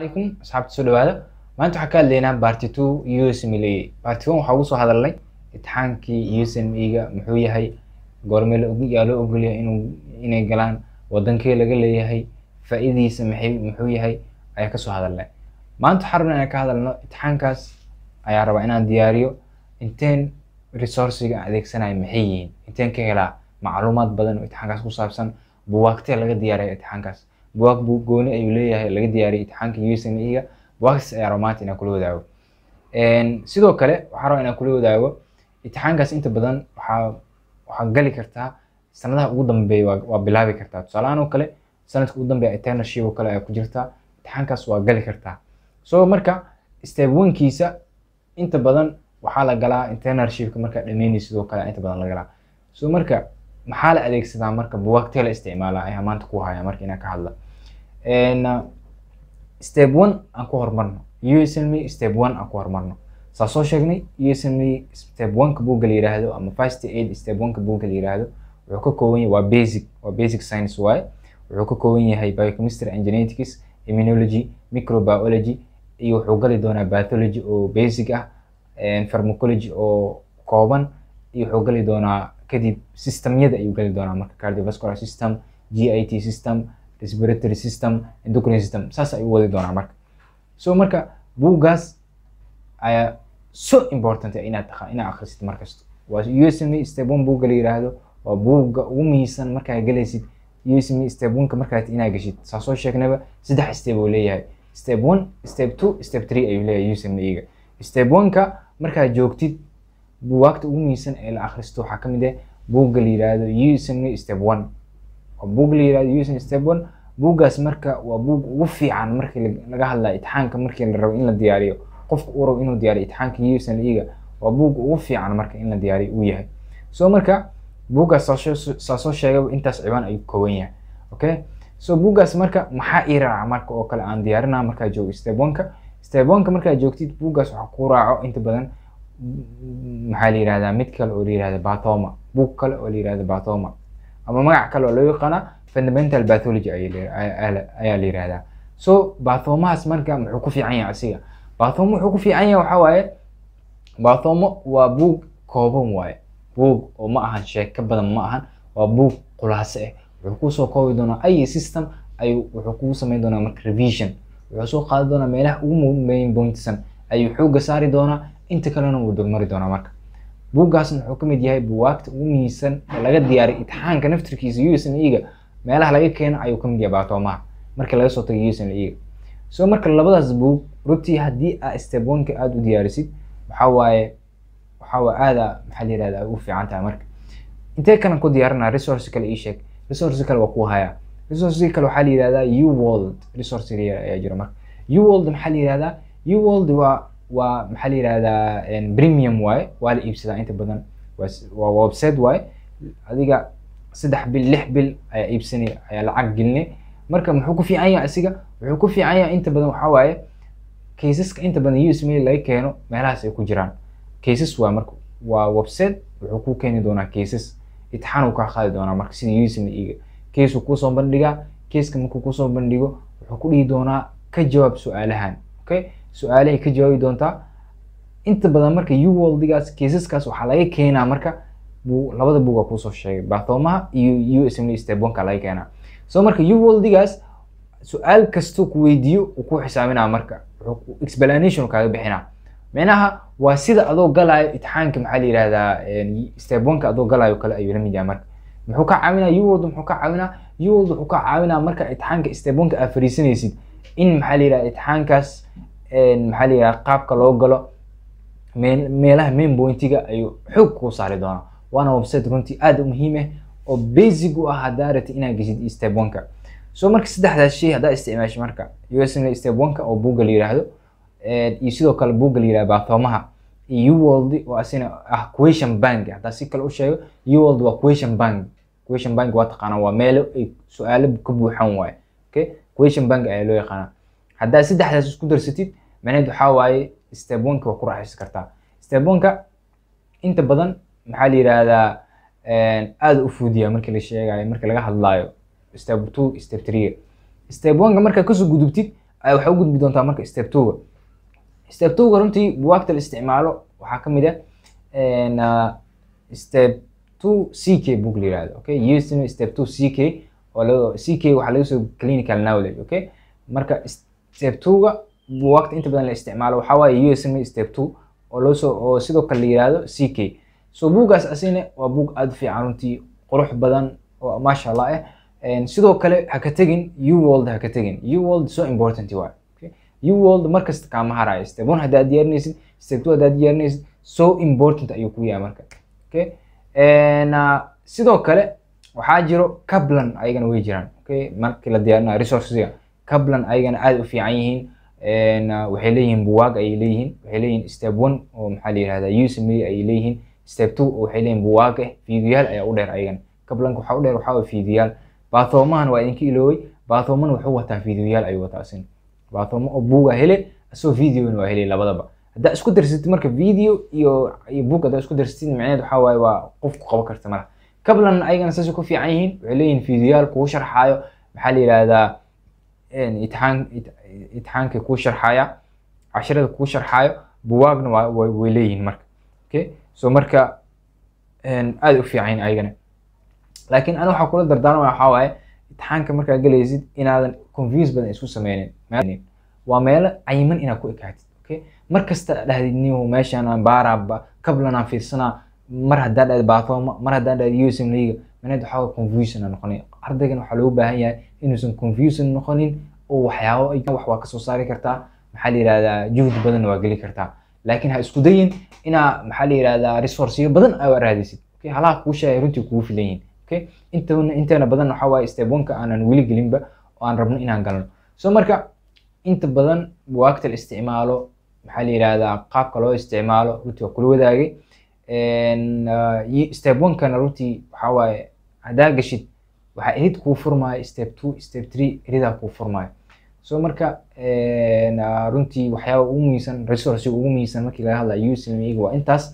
alaikum asxaabta soo dhawaada maanta waxaan ka hadlaynaa barty two usme barty one waxaa ugu soo hadalnay imtixaankii usme-ga muxuu yahay goorme yaa loo ogolyahay inuu inay galaan wadankee laga leeyahay faa-idiisa maxay muxuu yahay ayaa kasoo hadalnay maanta waxaan rabnaa inaan ka hadalno imtixaankaas ayaa rabaa inaan diyaariyo inteen resourciga aan adeegsanayo maxay yihiin inteen ka helaa macluumaad badan oo imtixaankaas ku saabsan buwaagtee laga diyaariya imtixaankaas buwaag buu gooni ayuu leeyahay laga diyaariyay imtixaanka usme-ga buwaagtaas ayaa rabaa maanta inaan kula wadaago sidoo kale waxaa rabaa inaan kula wadaago imtixaankaas inta badan waxaa waxaa gali kartaa sanadaha ugu dambeeya waa, waa bilaabi kartaa tusaalahaan oo kale sanadka ugu dambeeya internship oo kale ayaa ku jirtaa imtixaankaas waa gali kartaa so marka step one-kiisa inta badan waxaa la galaa internshipka markaa dhameynaysa sidoo kale inta badan la galaa so marka maxaa la adeegsadaa marka buwaagtee la isticmaalaa ayaa maanta ku haya marka inaan ka hadla step one aan ku horumarno usme step one aan ku horumarno saa soo sheegnay usme step one-ka buugga la yiraahdo ama first aid step one-ka buugga la yiraahdo wuxuu ka kooban yahay waa basic waa basic science waaye wuxuu ka kooban yahay biochemistry and genetics immunology microbiology iyo wuxuu gali doonaa pathology oo basic ah pharmacology oo kooban iyo wuxuu gali doonaa kadib systemyada ayuu gali doonaa marka cardiovascular system git system respiratory system endocrine system saas ayuu wadi doonaa marka so marka buuggaas ayaa so important inaad taqa inaad akhrisid markasto waa usme step one buugga la yiraahdo waa buugga ugu muhiimsan markaa galaysid usme step one-ka markaad inaad gashid saa soo sheegnaba saddex step uu leeyahay step one step two step three ayuu leeyahay usme-ga step one-ka markaad joogtid buwaagta ugu muhiimsan ee la akhristo waxaa ka mid ah buugga la yiraahdo usme step one waa buug la yirahdo usme step one buuggaas marka waa buug ugu fiican markii laga hadlayo imtixaanka markii la rabo in la diyaariyo qofka uu rabo inuu diyaariyo imtixaanka usme-ga waa buug ugu fiican marka in la diyaariyo uu yahay so marka buuggaas saa soo sheegaba intaas cibaan ayuu kooban yahay okay so buuggaas marka maxaa ii raaca marka oo kale aan diyaarinaa markaa joogo step one-ka step one-ka markaad joogtid buuggaas waxaa ku raaco inta badan maxaa la yirahdaa mid kale oo la yirahda batoma buug kale oo la yirahda batoma ama magac kale oo loo yaqaana fundamental pathology ayaa la yirahdaa so bathomahaas marka muxuu ku fiican yahay asiga bathomo wuxuu ku fiican yahay waxaa waaye bathomo waa buug kooban waaye buug oo ma ahan sheeko badan ma ahan waa buug khulaaso ah wuxuu kusoo koobi doonaa ay system ayuu wuxuu kugu sameyn doonaa marka revision wuxuu soo qaadi doonaa meelaha ugu main pointsan ayuu xooga saari doonaa inta kalena wuu dulmari doonaa marka buuggaasna wuxuu ka mid yahay buwaagta ugu muhiimsan ee laga diyaariy imtixaanka naftirkiisa usme-ga meelaha laga keeno ayuu ka mid yahay baatoomaha markii laga soo tagay usme-ga so marka labadaas buug runtii haddii aa step one-ka aada u diyaarisid waxaa waaye waxaa waa aada maxaa la yirahda u fiican tahay marka intee kalan ku diyaarinaa resource kale ii sheeg resource kale waa ku hayaa resource kale waxaa la yirahdaa uworld resource ayaa jira marka uworld maxaa la yirahdaa uworld waa waa maxaa la yirahdaa premium waaye waa la iibsadaa inta badan waa website waaye adiga saddex bil lix bil ayaa iibsanay ayaa lacag gelinay marka muxuu ku fiican yahay asiga wuxuu ku fiican yahay inta badan waxaa waaye caseska inta badan usme laga keeno meelahaas ay ku jiraan cases waa marka waa website wuxuu ku keeni doonaa cases itixaan uu kaa qaadi doonaa marka sida usme-ga case uu kusoo bandhigaa caseska markuu kusoo bandhigo wuxuu ku dhihi doonaa ka jawaab su-aalahan okay su-aalahay ka jawaabi doontaa inta badan marka uworldigaas caseskaas waxaa laga keenaa marka bu labada buuga kuusoo sheegay bathomaha iyo usme step one-ka laga keenaa so marka uworldigaas su-aal kastoo ku weydiiyo uu ku xisaabinaa marka wuxuu explanation kaaga bixinaa micnaha waa sida adoo galaayo itixaanka maxaa la yirahdaa step one-ka adoo galaayo kale ayuu la mid yahay marka muxuu ka caawinaa uworld muxuu ka caawinaa uworld wuxuu ka caawinaa marka itixaanka step one-ka aad fariisanaysid in maxaa la yirahda itixaankaas maxaa la yirahda qaabka loo galo meel meelaha main pointiga ayuu xoog kuu saari doonaa waana website runtii aada u muhiim ah oo basic u ah haddaa rabtid inaad geshid step one-ka so marka saddexdaas shay haddaa isticmaasho marka usme step one-ka oo buugga la yiraahdo iyo sidoo kale buugga la yirahdo bathoomaha iyo uworld oo asina ah question bank haddaa si kale u sheego uworld waa question bank question bank waa taqaanaa waa meelo ay su-aalo ka buuxan waaye okay question bank ayaa loo yaqaanaa haddaa saddexdaas isku darsatid macnaheed waxaa waaye step one-ka waa ku raaxaysan kartaa step one-ka inta badan maxaa la yirahdaa aada u fuudiya markii la sheegayo markii laga hadlaayo step two step three step one-ka markaa kasoo gudubtid ayaa waxay u gudbi doontaa marka step two-ga step two-ga runtii buwaagta la isticmaalo waxaa ka mid ah step two c k book la yihahdo okay using step two c k oo laga c k waxaa laga soo clinical knowledge okay marka step two-ga buwaagta inta badan la isticmaalo waxaa waaye usm step two oo loo soo oo sidoo kale la yihahdo c k so buuggaas asina waa buug aada u fiican runtii qurux badan oo maasha allah ah sidoo kale ha ka tegin u world ha ka tegin u world so important waay u world markasta kaama harayo step one haddaad diyaarinaysid step two haddaad diyaarinaysid so important ayuu ku yahay marka okay sidoo kale waxaa jiro cablan ayagana way jiraan okay markii la diyaarinayo resourcesiga cablan ayagana aada u fiican yihiin waxay leeyihiin buwaag ayay leeyihiin waxay leeyihiin step one oo maxaa la yihahdaa usme ayay leeyihiin step two oo waxay leeyihiin buwaag ah fiidiyaal ayaa u dheer ayagana cablanka waxaa u dheer waxaa waa fiidiyaal bathoomahan waa idinka ilooway bathooman wuxuu wataa fiidiyoyaal ayuu wataa asin bathoomo oo buuga hele asoo videona waa hele labadaba haddaa isku darsatid marka video iyo iyo book haddaa isku darsatid macnaheed waxaa waaye waa qof ku qaban karta malaha kablan ayagana saasay ku fiican yihiin waxay leeyihiin fiidiyoyaal kuu sharxaayo maxaa la yihahdaa itixaan itixaanka kuu sharxaaya cashirada kuu sharxaayo buwaagna waa way leeyihiin marka okay so marka aada u fiican yihin ayagana laakiin ani waxaa kula dardaarmaya waxaa waaye itixaanka markaa gelaysid inaadan confuse badan isku sameynin waa meelo cayiman inaad ku ekaatid okay mar kasta dhahdid niyo meeshaan baaraaba kablanaan fiirsanaa mar haddaa dhahid baatoma mar haddaa dhahid usm liga maneed waxaa waye confusion noqonay ardaygan waxaa loogu baahan yahay inuusan confusion noqonin oo waxyaabo wax waa kasoo saari kartaa maxaa la yihahdaa juhdi badanna waa geli kartaa laakiin ha isku dayin inaa maxaa la yihahdaa resourceyo badan aa raadisid okay halaha kuu sheegay runtii kugu filan yihin okay intana inteena badan waxaa waaye step one-ka aanan weli gelinba oo aan rabno inaan galno so marka inta badan buwaagta la isticmaalo maxaa la yihahdaa qaabka loo isticmaalo runtii waa kula wadaagay step one-kana runtii waxaa waaye haddaa gashid waxaa erid kuu furmaayo step two step three eridaa kuu furmaayo so marka runtii waxyaaba ugu muhiimsan resourciga ugu muhiimsan markii laga hadlayo uslmiga waa intaas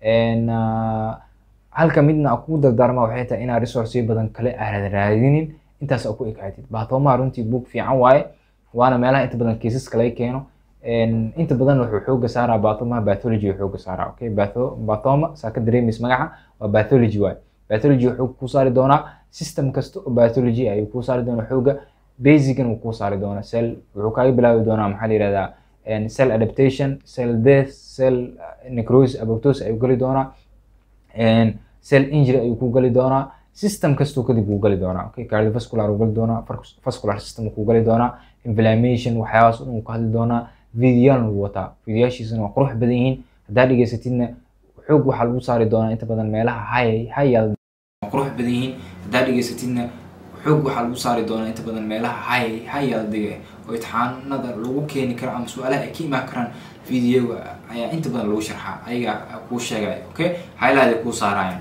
halka midna aan kugu dardaarma waxay tahay inaa resourceyo badan kale aanad raadinin intaas aa ku ekaatid baatoomaha runtii book fiican waaye waana meelaha inta badan kiisaska laga keeno inta badan wuxuu xooga saaraa baatoomaha bathology xooga saaraa okay bathoma saa ka dareemaysa magaca waa bathology waaye bathology wuxuu kuu saari doonaa system kasta oo bathology ayuu kuu saari doonaa xooga basican wuu kuu saari doonaa cell wuxuu kaaga bilaabi doonaa maxaa la yihahdaa cell adaptation cell death cell necrosis apoptosis ayuu geli doonaa cell injury ayuu ku gali doonaa system kastuu kadib wuu gali doonaa okay cardiovascular wuu gali doonaa vascular system kuu gali doonaa inflammation waxyaabahaas dhan wuu ka hadli doonaa videoyaal wuu wataa videoyaashiisana waa qurux badan yihiin haddaa dhegeysatidna xoog waxaa lagu saari doonaa inta badan meelaha high high qurux badan yihiin haddaa dhegeysatidna xoog waxaa lagu saari doonaa inta badan meelaha high high yaldiga oo itixaanada lagu keeni karo ama su-aalaha ay ka imaan karaan videoga ayaa inta badan lagu sharxaa ayaga kuu sheegaya okay highlight ay kuu saarayaan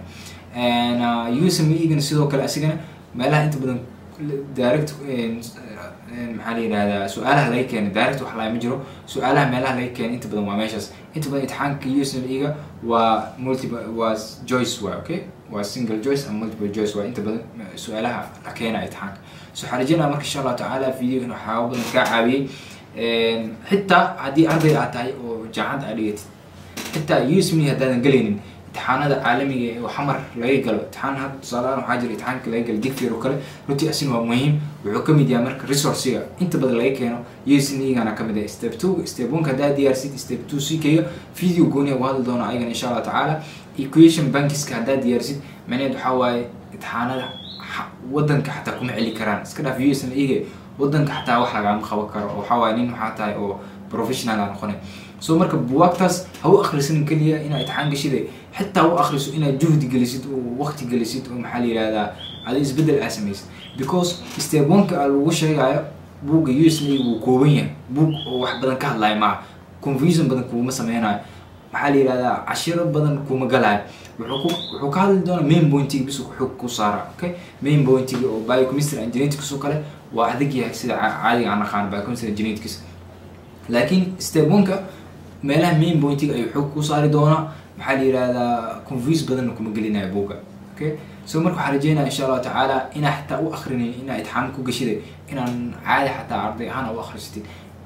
usm igana sidoo kale asigana meelaha inta badan direct maxaa la yihahdaa su-aalaha laga keenay direct wax laama jiro su-aalaha meelaha laga keenay inta badan waa meeshaas inta badan itixaanka usm iga waa multiple waa joyce waa okay waa single joyce ama multiple joyce waa inta badan su-aalaha la keenaya itixaanka so waxaan rajeynaya marka insha allahu tacaala videogan waxyaaba badan kaa caawiyey xitaa haddii arday aad tahay oo jaamacad aad dhigatid xitaa usme haddaadan gelaynin imtixaanada caalamiga ee xamar laga galo imtixaan had tusaalehaan waxaa jira imtixaanka laga galo digfeer oo kale runtii asin waa muhiim wuxuu ka mid yahay marka resourciga inta badan laga keeno usmegana ka mid ah step two step one haddaa diyaarsid step two ckga video gooniya uga hadli doona ayagana insha allah tacaala equation bankiska haddaa diyaarsid macnaheed waxaa waaye imtixaanada wadanka xataa kuma celi karaan iska dhaaf usm ege wadanka xataa wax lagaama qaban karo oo waxaa waaye nin waxaa tahay oo professional aa noqonay so marka buwaagtaas ha u akhrisanin keliya inaa itixaan gashide xitaa u akhriso inaad juhdi gelisid oo waqti gelisid oo maxaa la yihahdaa ada isbedel aa samaysid because step one-ka a lagu sheegayo buugga usm wuu kooban yahay buug oo wax badan ka hadlayo maaha confusion badan kuuma sameynayo maxaa la yihahdaa cashiro badan kuma galayo wuxuu wuxuu ka hadli doonaa main pointiga bis xog ku saara okay main pointiga oo biochemistry and genetics oo kale waa adag yahay sida caadiga aan naqaan biochemistry and genetics laakiin step one-ka meelaha main pointiga ayuu xoog ku saari doonaa maxaa la yihahdaa confuse badanna kuma gelinayo buugga okay so marka waxaan rajeynaya insha allahu tacaala inaa xitaa u akrinin inaa itixaan ku gashiday inaan caadi xataa arday ahaan u akhrisatid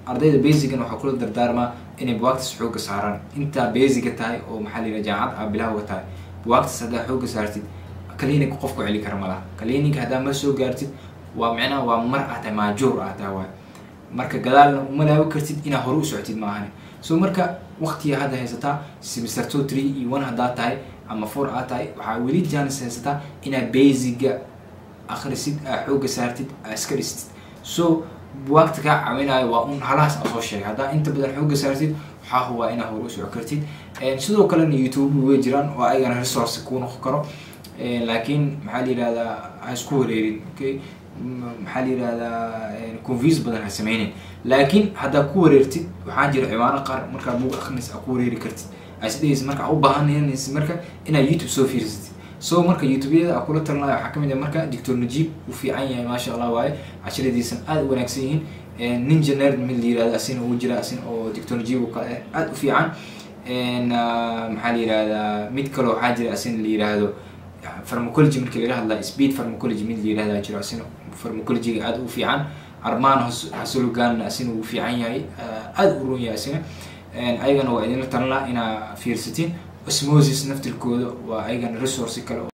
ardayda basicgan waxaa kula dardaarmaa inay buwaagtas xooga saaraan intaa basiga tahay oo maxaa la yidhaha jaamacad aa bilawga tahay buwaagtas haddaa xooga saartid clinic qof ku celi kara malaha clinic haddaa ma soo gaartid waa micnaha waa mar ah tahay maajuur ah tahay waay marka gadaalna uma laawi kartid inaa hore u socotid maahane so marka waqtiga hadda haysataa semester two three iyo one haddaa tahay ama four aa tahay waxaa weli jaanis haysataa inaa basiga akhrisid aa xooga saartid aa iska dhistid so buwaagta kaa caawinayo waa un halahaas aan soo sheegay haddaa inta badan xooga saartid waxaa hubaa inaa hore u soco kartid sidoo kalena youtube way jiraan oo ayagana resource kuu noqon karo laakiin maxaa la yihahdaa ha isku wareerin okay maxaa la yihahdaa confuse badan ha sameynin laakiin haddaa ku wareertid waxaa jira ciwaano qaar markaa buug akrinis aa ku wareeri kartid asdhehaysa marka u baahanaysa marka inaad youtube soo fiirsatid so marka youtube-yada a kula talinayo waxaa kamid ah marka doctor najib uu fiican yahay maasha allah waaye casharadiisan aada u wanaagsan yihiin ninja nerd mid la yirahdo asina uu jira asina oo doctor najib oo kale aada u fiican maxaa la yirahdaa mid kale waxaa jira asina la yiraahdo pharmacology markii laga hadlaa speed pharmacology mid la yirahdaa jiro asina pharmacologyga aada u fiican armaan hasologan asina uu fiican yahay aada u roon yahay asina ayagana waa idinla talan laha inaa fiirsatiin osmosis naftirkooda waa ayagana resource kale